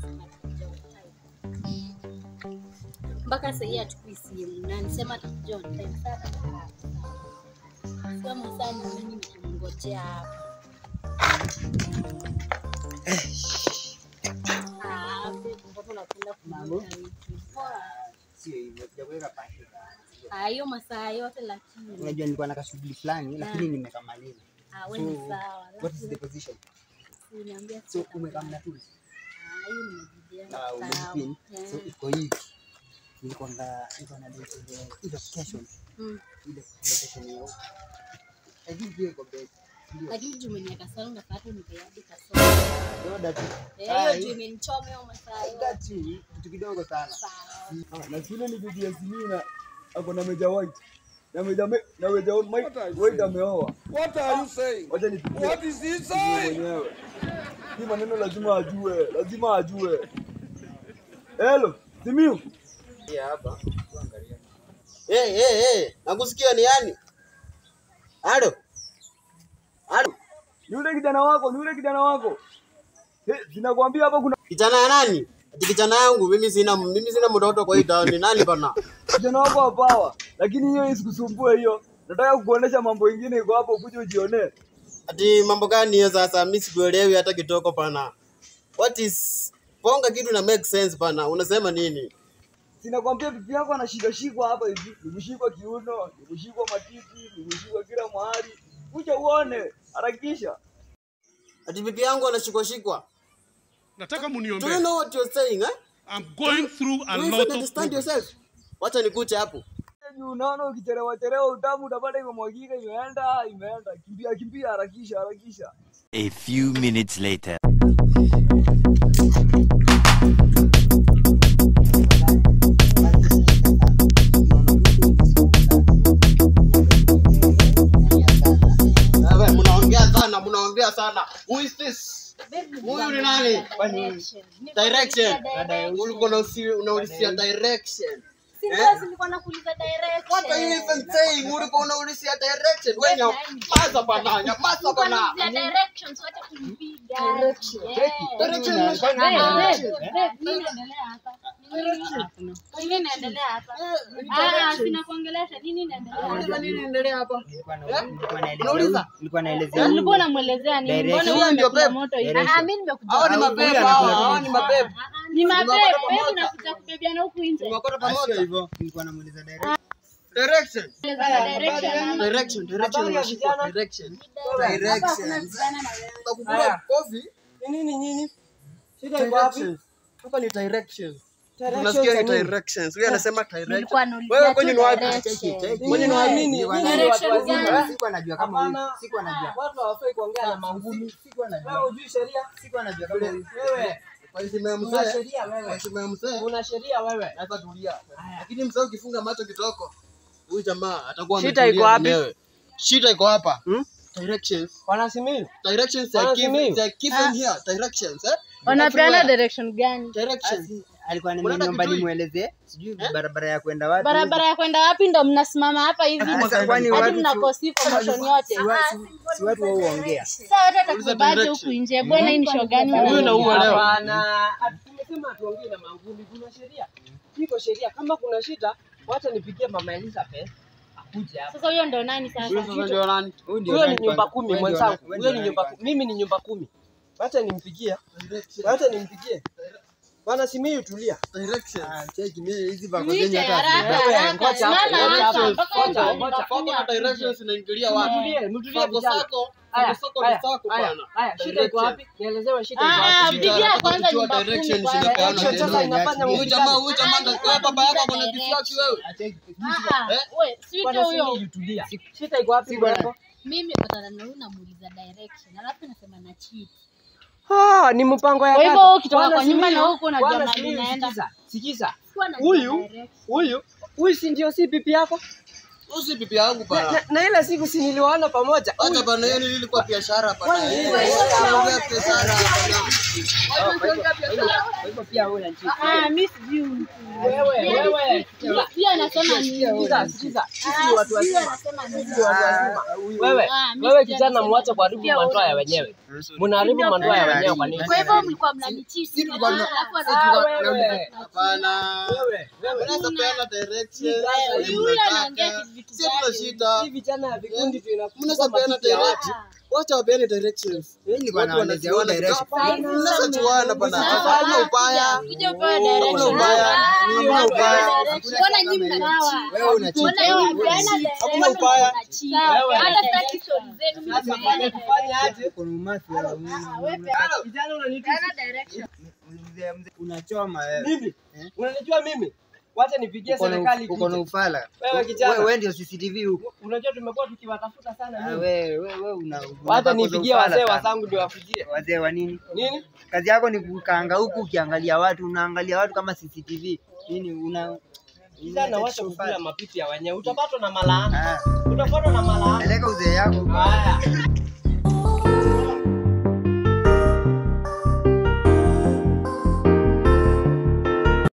atakuja on time. mpaka sahii hachukui simu na nisema atakuja on time sana kama saa ni mimi nikimngojea hapa Ah, mtoto unapenda kumwambia vitu. Poa. Sio hivyo, sijakuweka pahali. Ah, hiyo masaa yote lakini Unajua nilikuwa na kashughuli fulani lakini nimekamaliza. ah, wewe ni So, sawa What is the position? Uniambia So sasa. umekamna tu. Ah, hiyo nimejibia Na sawa. umejipin. So Eh. iko hivi. Nilikuwa na nilikuwa na date ile ile location. Mm. Ile location yao. I think hiyo iko best. Ndio. lakini juu umeniweka sana unapata nipeadi kasoro Ndio that. Eh, hiyo juu imenichoma hiyo masaa yote. That you kitu kidogo sana. Sawa. Ah, na shule ni bibi ya Simina ako na meja white na meja me, na meja Mike white ameoa. What are you saying? Wacha nipigie What is he nipigie saying? mwenyewe. Hii maneno lazima ajue, lazima ajue. Hello, Simiu. Hey, hey, hey. Nakusikia ni yani? Halo. Halo. Ni yule kijana wako, ni yule kijana wako. Eh, sinakwambia hapa kuna Kijana ya nani? Ati kijana yangu mimi sina mimi sina mtoto kwa hii town. Ni nani bana? kijana wako wa power. Lakini hiyo isikusumbue hiyo. Nataka kukuonesha mambo ingine iko hapo ukuje ujionee. Ati mambo gani hiyo sasa? Mimi sikuelewi hata kitoko pana. What is Ponga kitu na make sense pana. Unasema nini? Sinakwambia bibi yako anashikashikwa hapa hivi, nimeshikwa kiuno, nimeshikwa matiti, nimeshikwa kila mahali. Kuja uone, harakisha. Ati bibi yangu anashikwa shikwa. Nataka Do you muniombee. know what you're saying, eh? I'm going through a Do you lot even of understand problems. yourself? Wacha nikute hapo. Juu unaona ukichelewa chelewa utamu utapata imemwagika, imeenda imeenda. Kimbia kimbia, harakisha harakisha. A few minutes later. Wewe mnaongea sana, mnaongea sana. Who is this? Baby, Huyu ni nani? direction. Direction. Direction. Ulikuwa unausi- unaulizia direction. Si Eh? ndio nilikuwa nakuuliza direction. What are you even saying? Ulikuwa unaulizia direction. Wewe Wewe nyamaza bana, nyamaza Nilikuwa bana. naulizia directions, wacha kunipiga. Direction. Yeah. Direction Ah, unashika babe, direction. babe, nini inaendelea hapa? Nini inaendelea hapa? Ah, sina kuongelesha. Nini inaendelea Unauliza hapa? nini inaendelea hapa? Nilikuwa na- nilikuwa naelezea Unauliza? huyu- nilikuwa naelezea huyu. Ulikuwa unamwelezea nini? Direction. Mbona Huyo wewe ndio umekula babe. moto hivi? Direction. Ah, mimi nimekuja. Hao ni Huyu mapepo anakula hao, pamoja. hao ni mapepo. Ni mapepo, Tumepata wewe pamoja. unakuja kubebiana huku nje. Tumekota Ah, sio pamoja. hivyo. Nilikuwa namuuliza direct. Direction. Direction, Direction, direction unashika direction. Direction. Utakukula kofi. nini nyinyi? Shida iko wapi? Directions. Hapa ni directions. Directions Unasikia za ni nini? directions. Huyu anasema direction. Nilikuwa naulizia Wewe tu kwenye ni wapi? direction. Nyinyi ni wa nini? Nilikuwa Nyinyi ni Direction watu wazima. gani? Sikuwa najua kama huyu. Hapana. Sikuwa najua. Watu hawafai kuongea na mangumi. Sikuwa Wewe najua. hujui sheria? Sikuwa najua kama huyu. Wewe Kwa heshima ya una mzee. sheria Kwa wewe. heshima ya mzee. Una sheria wewe. Sasa tulia. Lakini mzee ukifunga macho kitoko, huyu jamaa atakuwa Shida ametulia iko wapi? mwenyewe. Shida iko hapa. Hmm? Directions. Wanasimiu. Directions are Bana given, Simiyu. they are given here. Directions, eh? Wanapeana Everywhere. direction gani? Directions. Alikuwa Unaenda ananiomba Kitui? nimwelezee sijui barabara ya kwenda wapi. Barabara ya kwenda wapi ndo mnasimama hapa hivi Sasa kwani hadi watu mnakosi promotion yote. si wa- si- si watu wao huongea. Sasa wote atakubaje direction. huku nje? Bwana hii ni show gani? Huyu na huyu leo. Hapana. Ati Tumesema tuongee na mangumi. Kuna sheria. Iko sheria. Kama kuna shida, wacha nipigie mama Elizabeth akuje hapa. Sasa huyo ndo nani sasa? Huyu sasa ndio nani? Huyu ndio Huyo ni nani nyumba kwanza? kumi Wewe ndio mwenzangu. nani- wewe Huyo ndio ni nani nyumba kwanza? mimi ni nyumba kumi. Wacha nimpigie. Wacha nimpigie. Bwana Simiyu tulia. Directions. Ah, cheki mimi hizi vako Mwite zenye hata haraka Wewe, haraka. ngoja hapo, Simama ngoja hapa hapo, mpaka ngoja, ndo ngoja. Fako na nitakuja. directions inaingilia wapi? Mtulie, mtulie Sako vijana. sako, Haya, sako ni haya, sako haya, bana. haya, shida iko wapi? Nielezewe shida iko Ah, wapi. Shida, pigia nataka kwanza kujua nyumba kumi directions kwanza. zinapeana Direction tena. sasa inafanya Huyu jamaa, mkutano. huyu jamaa ndio kwa baba yako ako na kiswaki wewe. Ah, we, si Bwana huyo. Simiyu tulia. Shida iko wapi bwana? Mimi patana na huyu namuuliza direction. Alafu nasema na cheat. Ah, ni mpango ya Kwa hivyo kaka. ukitoka Bwana kwa nyumba Simiyu, na huku unajua Bwana mahali Simiyu, unaenda. sikiza, Sikiza. Sikuwa najua Huyu direction. huyu huyu si ndio si pipi yako? Huyu si bibi yangu Na, bana. na, na ile siku si niliwaona pamoja. Acha bana, hiyo ilikuwa biashara bana. Kwani nini? Ongea biashara bana. Kwa hivyo Hapo pia wewe unachika. Ah, mimi sijui mtu. Wewe, wewe. Pia- Pia anasema nini? Sikiza, sikiza. Sisi Ah, ni watu sijui wazima. anasema nini. Sisi ni watu wazima. Wewe, Ah, mimi wewe sijui kijana anasema muache nini. kuharibu Pia mandoa ya wewe wenyewe. Mnaharibu mandoa ya wenyewe kwa nini? Kwa hivyo mlikuwa mnanichiti. Sisi tulikuwa tuna- Alafu sisi Ah, anasema- wewe. Hapana. Wewe, wewe. Unaweza peana direction. Wewe, vile yule anaongea mnataka. vitu Si tuna gani? shida. Hii vijana ya vikundi tunakuwa Mnaweza peana matiti ya watu. direction. Wacha wapeane directions. Mimi nilikuwa Watu nawaelezea wanajuana. wewe direction. Hapana, Mnaweza chuana bana. Sawa. Hakuna ubaya. Kuja upewe Hakuna direction. ubaya. Ah, Hakuna ubaya. Mbona nyinyi mnachi? Wewe unachika. Mbona nyinyi mnapeana Hakuna direction? ubaya. Mnachi. Wewe. Hata sitaki story zenu, mimi Sasa napeana fanya kufanya aje? Uko na umasi wewe. Kijana unanitusi. direction. Mzee mzee unachoma wewe. Mimi? Unanijua mimi? Wacha nipigie Uko na- serikali Uko na kuja. ufala. Wewe kijana. Wewe ndio CCTV huko. Unajua tumekuwa tukiwatafuta sana Ah, mimi. Wewe wewe wewe una. Wacha unakosa nipigie ufala wazee sana. wazangu ndio wakujie. Wazee wa nini? Nini? Kazi yako ni kukaanga huku ukiangalia watu, unaangalia watu kama CCTV. Nini una Kijana wacha kukula mapipi ya wenyewe. Utapatwa na malaana. Ah, Utapatwa na malaana. peleka uzee yako. Haya.